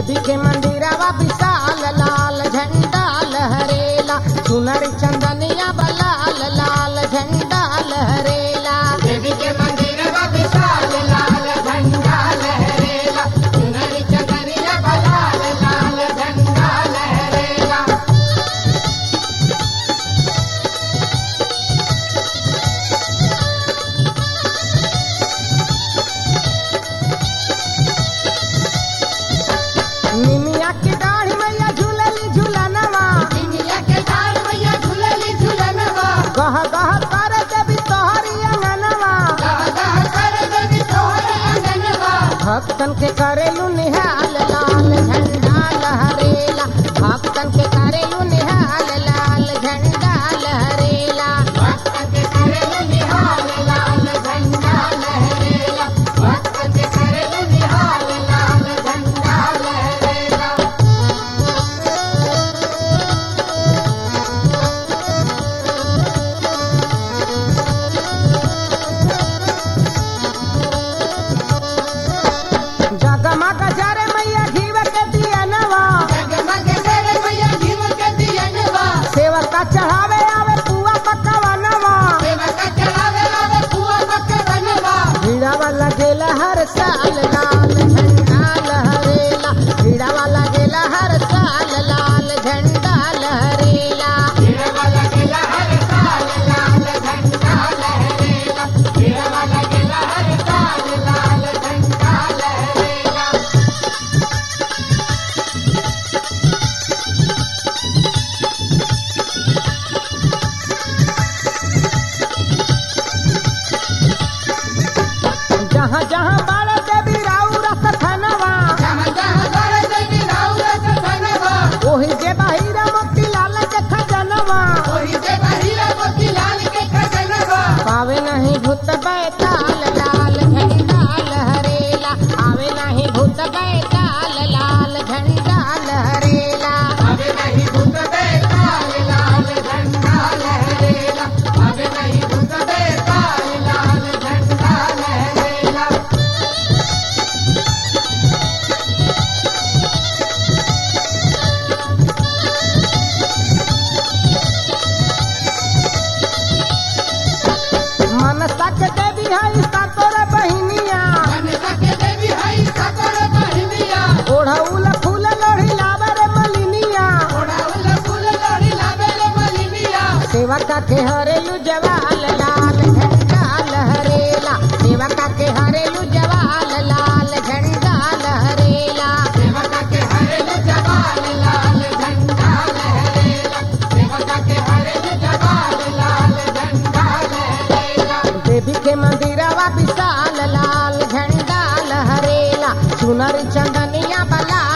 देवी के मंदिरवा विशाल लाल झंडा लहरेला सुनर चंदनिया बलाल लाल झंडा लहरेला देवी के मंदिर का विशाल लाल झंडा लहरेला सुनरी चंदनिया बलाल लाल झंडा लहरेला निमिया की दाढ़ी मैया झूलली झूलनवा दुनिया के डाल मैया झूलली झूलनवा गह गह कर देवी तोहरी अंगनवा गह गह कर देवी तोहर अंगनवा भक्तन के करेलू निहाल लाल झंडा लहरेला भक्तन के करेलू निहाल लाल झंडा लहरेला भक्त के करे निहाल लाल झंडा लहरेला भक्त के करे निहाल लाल झंडा लहरेला जगमग जरे मैया घीव के दियनवा जगमग करे मैया जीव के दियनवा सेवक का चढ़ावे आवे पुआ पकवनवा सेवक चढ़ावे लावे कुआ बकरनवा भीड़ावा लगेला हर साल लाल झंडा लहरेला भीड़ावा लगेला हर साल लाल झंडा लहरेला हीरा लगेला हर साल लाल झंडा लहरेला हीरा लगेला हर साल लाल झंडा लहरेला जहाँ जहाँ बाड़ा देवी राउ रस खनवा जहाँ जहाँ कर देवी राउर सनवा ओही जे बहिरा मोती लाल के खजनवा ओही से बहिरा मोती लाल के खजनवा पावे नहीं भूत बैताल लाल झंडा लहरेला आवे नहीं भूत बैताल लाल झंडा लहरेला अबे नहीं भूत बेताल लाल झंडा लहरेला अबे नहीं भूत बेताल लाल झंडा लहरेला मनसा के देवी है सातोर बहिनिया मनसा के देवी हई सकल बहिनिया ओढ़ौल फूल लोढ़ी लावे रे मलिनिया ओढ़ाउल फूल लोड़ी लावेले मलिनिया सेवका के हरेलू जवाल लाल झंडा लहरेला सेवका के हरेलू जवाल लाल झंडा लहरेला सेवका के हरेल जवाल लाल झंडा लहरेला सेवका के हरेल जवाल लाल झंडा लहरेला देवी के मंदिरवा विशाल लाल झंडा लहरेला सुनर चंदनिया बला